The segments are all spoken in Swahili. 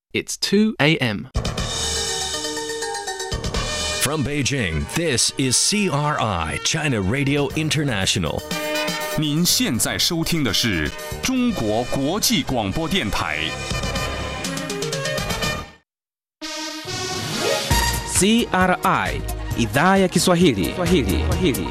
It's 2 a.m. From Beijing, this is CRI, China Radio International. 您现在收听的是中国国际广播电台。 CRI idhaa ya Kiswahili. Kiswahili. Kiswahili.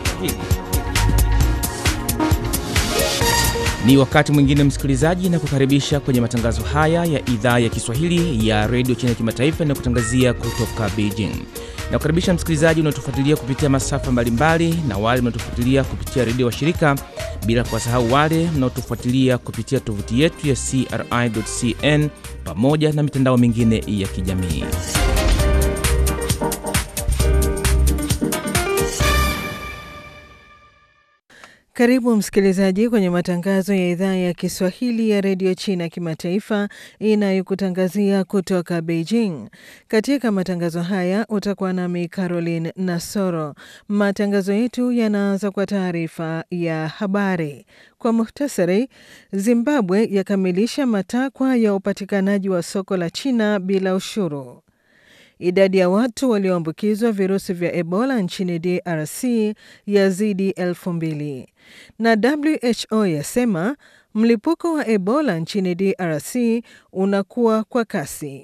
Ni wakati mwingine msikilizaji, na kukaribisha kwenye matangazo haya ya idhaa ya Kiswahili ya redio China kimataifa na kutangazia kutoka Beijing. Na kukaribisha msikilizaji unaotufuatilia kupitia masafa mbalimbali na wale mnaotufuatilia kupitia redio wa shirika, bila kuwasahau wale mnaotufuatilia kupitia tovuti yetu ya CRI.cn pamoja na mitandao mingine ya kijamii. Karibu msikilizaji kwenye matangazo ya idhaa ya Kiswahili ya redio China kimataifa inayokutangazia kutoka Beijing. Katika matangazo haya utakuwa nami Caroline Nasoro. Matangazo yetu yanaanza kwa taarifa ya habari. Kwa muhtasari, Zimbabwe yakamilisha matakwa ya upatikanaji wa soko la China bila ushuru. Idadi ya watu walioambukizwa virusi vya Ebola nchini DRC yazidi elfu mbili na WHO yasema mlipuko wa Ebola nchini DRC unakuwa kwa kasi.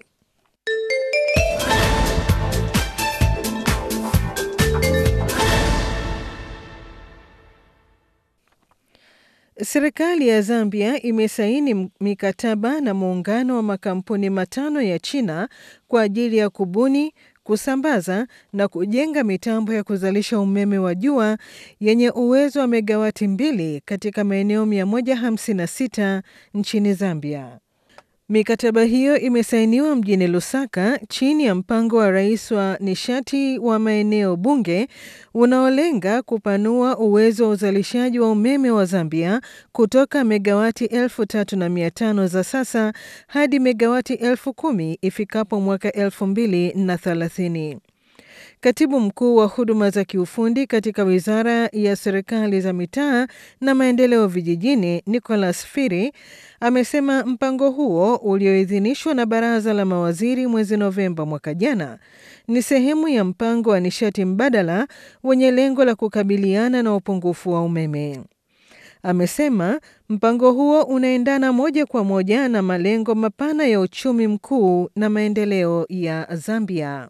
Serikali ya Zambia imesaini mikataba na muungano wa makampuni matano ya China kwa ajili ya kubuni, kusambaza na kujenga mitambo ya kuzalisha umeme wa jua yenye uwezo wa megawati mbili katika maeneo 156 nchini Zambia. Mikataba hiyo imesainiwa mjini Lusaka chini ya mpango wa rais wa nishati wa maeneo bunge unaolenga kupanua uwezo wa uzalishaji wa umeme wa Zambia kutoka megawati elfu tatu na mia tano za sasa hadi megawati elfu kumi ifikapo mwaka elfu mbili na thelathini. Katibu mkuu wa huduma za kiufundi katika wizara ya serikali za mitaa na maendeleo vijijini, Nicholas Firi, amesema mpango huo ulioidhinishwa na baraza la mawaziri mwezi Novemba mwaka jana ni sehemu ya mpango wa nishati mbadala wenye lengo la kukabiliana na upungufu wa umeme. Amesema mpango huo unaendana moja kwa moja na malengo mapana ya uchumi mkuu na maendeleo ya Zambia.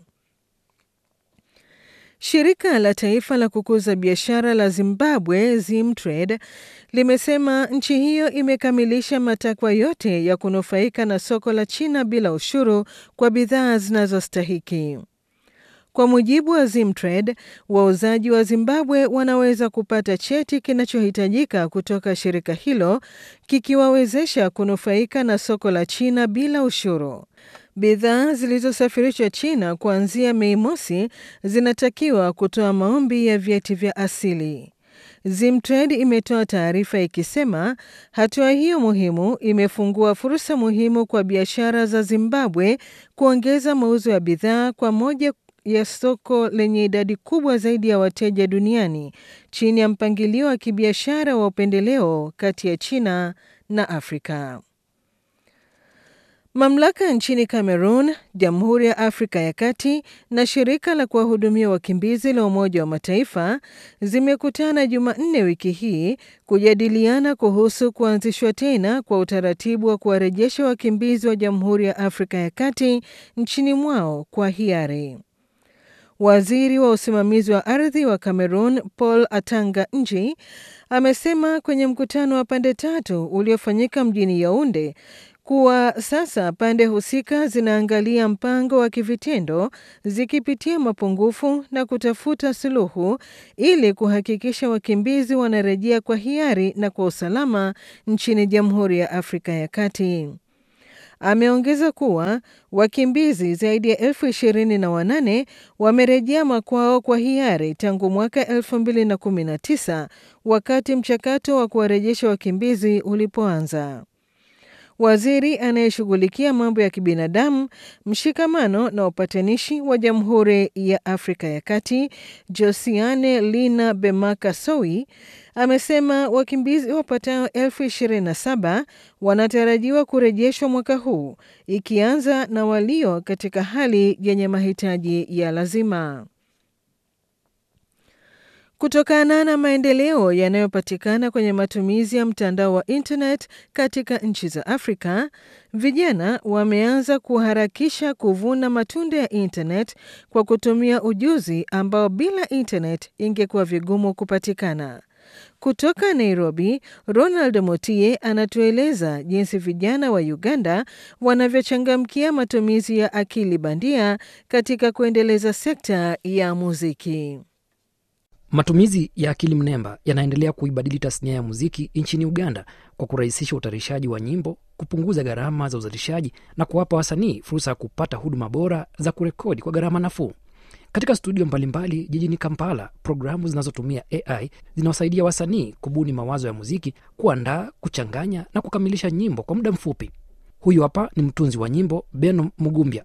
Shirika la taifa la kukuza biashara la Zimbabwe, Zimtrade, limesema nchi hiyo imekamilisha matakwa yote ya kunufaika na soko la China bila ushuru kwa bidhaa zinazostahiki. Kwa mujibu wa Zimtrade, wauzaji wa Zimbabwe wanaweza kupata cheti kinachohitajika kutoka shirika hilo kikiwawezesha kunufaika na soko la China bila ushuru. Bidhaa zilizosafirishwa China kuanzia Mei mosi zinatakiwa kutoa maombi ya vyeti vya asili. Zimtrade imetoa taarifa ikisema hatua hiyo muhimu imefungua fursa muhimu kwa biashara za Zimbabwe kuongeza mauzo ya bidhaa kwa moja ya soko lenye idadi kubwa zaidi ya wateja duniani chini ya mpangilio wa kibiashara wa upendeleo kati ya China na Afrika. Mamlaka nchini Cameroon, Jamhuri ya Afrika ya Kati na shirika la kuwahudumia wakimbizi la Umoja wa Mataifa zimekutana Jumanne wiki hii kujadiliana kuhusu kuanzishwa tena kwa utaratibu wa kuwarejesha wakimbizi wa Jamhuri ya Afrika ya Kati nchini mwao kwa hiari. Waziri wa usimamizi wa ardhi wa Cameroon Paul Atanga Nji amesema kwenye mkutano wa pande tatu uliofanyika mjini Yaounde kuwa sasa pande husika zinaangalia mpango wa kivitendo zikipitia mapungufu na kutafuta suluhu ili kuhakikisha wakimbizi wanarejea kwa hiari na kwa usalama nchini Jamhuri ya Afrika ya Kati. Ameongeza kuwa wakimbizi zaidi ya elfu ishirini na wanane wamerejea makwao kwa hiari tangu mwaka elfu mbili na kumi na tisa wakati mchakato wa kuwarejesha wakimbizi ulipoanza. waziri anayeshughulikia mambo ya kibinadamu, mshikamano na upatanishi wa Jamhuri ya Afrika ya Kati, Josiane Lina Bemaka Sowi, amesema wakimbizi wapatao elfu ishirini na saba wanatarajiwa kurejeshwa mwaka huu, ikianza na walio katika hali yenye mahitaji ya lazima. Kutokana na maendeleo yanayopatikana kwenye matumizi ya mtandao wa internet katika nchi za Afrika, vijana wameanza kuharakisha kuvuna matunda ya internet kwa kutumia ujuzi ambao bila internet ingekuwa vigumu kupatikana. Kutoka Nairobi, Ronald Motie anatueleza jinsi vijana wa Uganda wanavyochangamkia matumizi ya akili bandia katika kuendeleza sekta ya muziki. Matumizi ya akili mnemba yanaendelea kuibadili tasnia ya muziki nchini Uganda kwa kurahisisha utayarishaji wa nyimbo, kupunguza gharama za uzalishaji na kuwapa wasanii fursa ya kupata huduma bora za kurekodi kwa gharama nafuu. Katika studio mbalimbali jijini Kampala, programu zinazotumia AI zinawasaidia wasanii kubuni mawazo ya muziki, kuandaa, kuchanganya na kukamilisha nyimbo kwa muda mfupi. Huyu hapa ni mtunzi wa nyimbo Beno Mugumbya.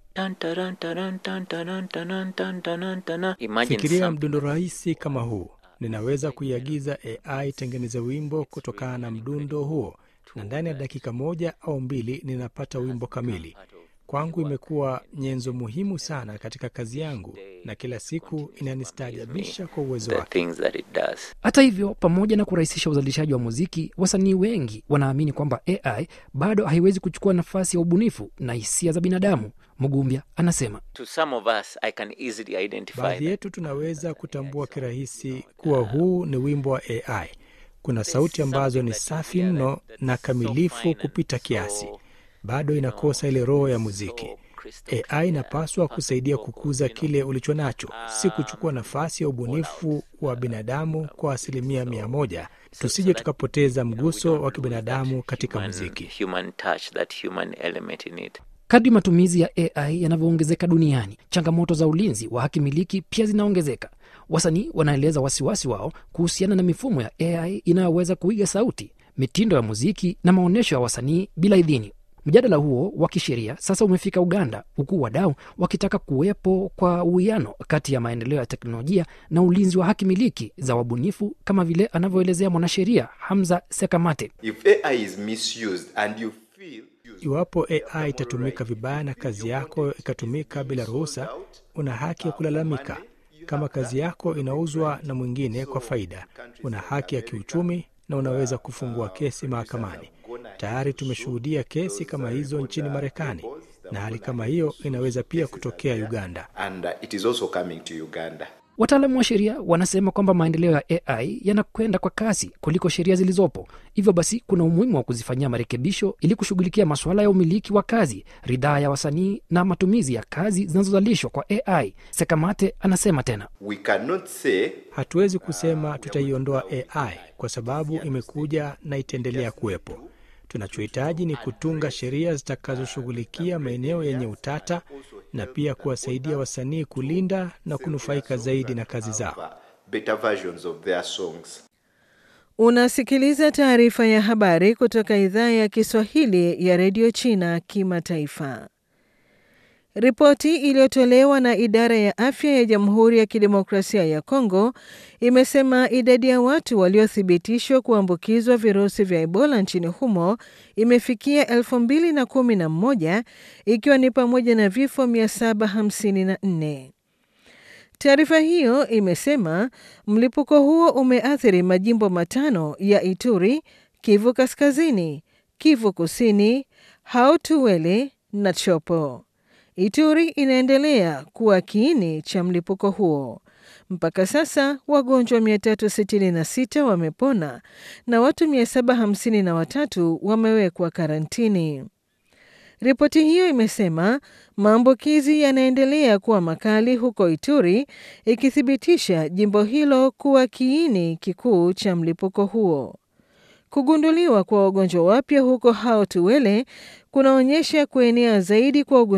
Fikiria mdundo rahisi kama huu. Ninaweza kuiagiza AI tengeneze wimbo kutokana na mdundo huo, na ndani ya dakika moja au mbili ninapata wimbo kamili. Kwangu imekuwa nyenzo muhimu sana katika kazi yangu, na kila siku inanistaajabisha kwa uwezo wake. Hata hivyo, pamoja na kurahisisha uzalishaji wa muziki, wasanii wengi wanaamini kwamba AI bado haiwezi kuchukua nafasi ya ubunifu na hisia za binadamu. Mugumbya anasema Baadhi yetu tunaweza kutambua kirahisi kuwa huu ni wimbo wa AI. Kuna sauti ambazo ni safi mno na kamilifu kupita kiasi, bado inakosa ile roho ya muziki. AI inapaswa kusaidia kukuza kile ulicho nacho, si kuchukua nafasi ya ubunifu wa binadamu kwa asilimia mia moja. Tusije tukapoteza mguso wa kibinadamu katika muziki. kadri matumizi ya AI yanavyoongezeka duniani, changamoto za ulinzi wa haki miliki pia zinaongezeka. Wasanii wanaeleza wasiwasi wao kuhusiana na mifumo ya AI inayoweza kuiga sauti, mitindo ya muziki na maonyesho ya wasanii bila idhini. Mjadala huo wa kisheria sasa umefika Uganda, huku wadau wakitaka kuwepo kwa uwiano kati ya maendeleo ya teknolojia na ulinzi wa haki miliki za wabunifu, kama vile anavyoelezea mwanasheria Hamza Sekamate. If AI is misused and you feel Iwapo AI itatumika vibaya na kazi yako ikatumika bila ruhusa, una haki ya kulalamika. Kama kazi yako inauzwa na mwingine kwa faida, una haki ya kiuchumi na unaweza kufungua kesi mahakamani. Tayari tumeshuhudia kesi kama hizo nchini Marekani, na hali kama hiyo inaweza pia kutokea Uganda. and uh, it is also coming to Uganda. Wataalamu wa sheria wanasema kwamba maendeleo ya AI yanakwenda kwa kasi kuliko sheria zilizopo. Hivyo basi, kuna umuhimu wa kuzifanyia marekebisho ili kushughulikia masuala ya umiliki wa kazi, ridhaa ya wasanii na matumizi ya kazi zinazozalishwa kwa AI. Sekamate anasema tena. We cannot say Hatuwezi kusema tutaiondoa AI kwa sababu imekuja na itaendelea kuwepo. Tunachohitaji ni kutunga sheria zitakazoshughulikia maeneo yenye utata na pia kuwasaidia wasanii kulinda na kunufaika zaidi na kazi zao. uh, better versions of their songs. Unasikiliza taarifa ya habari kutoka idhaa ya Kiswahili ya redio China kimataifa. Ripoti iliyotolewa na idara ya afya ya Jamhuri ya Kidemokrasia ya Kongo imesema idadi ya watu waliothibitishwa kuambukizwa virusi vya Ebola nchini humo imefikia 2011 ikiwa ni pamoja na vifo 754. Taarifa hiyo imesema mlipuko huo umeathiri majimbo matano ya Ituri, Kivu Kaskazini, Kivu Kusini, Hautuwele na Chopo. Ituri inaendelea kuwa kiini cha mlipuko huo. Mpaka sasa wagonjwa 366 wamepona na watu 753 wamewekwa karantini. Ripoti hiyo imesema maambukizi yanaendelea kuwa makali huko Ituri, ikithibitisha jimbo hilo kuwa kiini kikuu cha mlipuko huo. Kugunduliwa kwa wagonjwa wapya huko Hao Tuwele kunaonyesha kuenea zaidi kwa ugonjwa